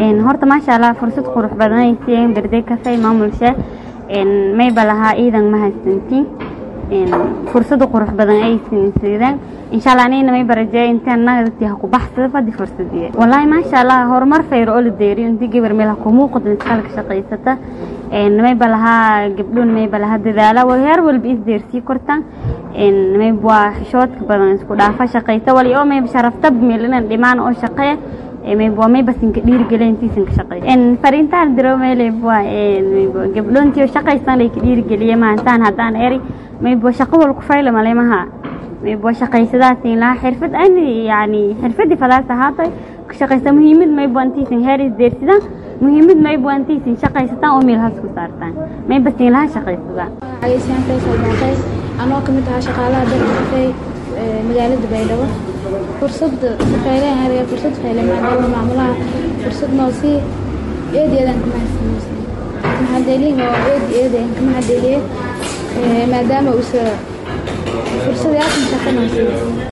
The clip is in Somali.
horta maasha allah fursad qurux badan ay siiyeen birthday cafe maamulsha mayba lahaa ciidan mahadsantiin fursada qurux badan ay siideen insha allah anigana may barajeeya intaan nagati ha ku baxsada fadi fursadiye wallaahi maasha allah horumar fayr oo la deeriyo intii gabar meel ha ku muuqato iskaalka shaqaysata mayba lahaa gabdhuun mayba lahaa dadaala heer walba isdeersii kortaan mayba waa xishoodka badan isku dhaafa shaqaysa wali oo mayba sharafta meelinan dhimaan oo shaqee mayba waa mayba sinka dhiirigeliya intiisan ka shaqeey fariintaan diro meeleyba waa gabdhoontii oo shaqaysan lay ka dhiirigeliya maantaan haddaan eri mayba shaqo wal ku fayla malemaha mayba shaqaysadaasiin lahaa xirfad ani yani xirfadii fadaas ahaatay ka shaqaysa muhiimad mayba intiisan heer isdeersidaan muhiimad mayba intiisan shaqaysataan oo meel has ku saartaan mayba siin lahaa shaqaysadaan cagaysiyan faysal baaqay anoo kamid ahaa shaqaalaha dalka kafey magaalada baydhabo fursada fayleen ariga fursad fayle maadaama maamulaha fursad noo sii eed eedaan ka mahadsanaysa maxadeeliin oo eed eedaan ka mahadeliye maadaama uusa fursad yaasan shaqo noo sii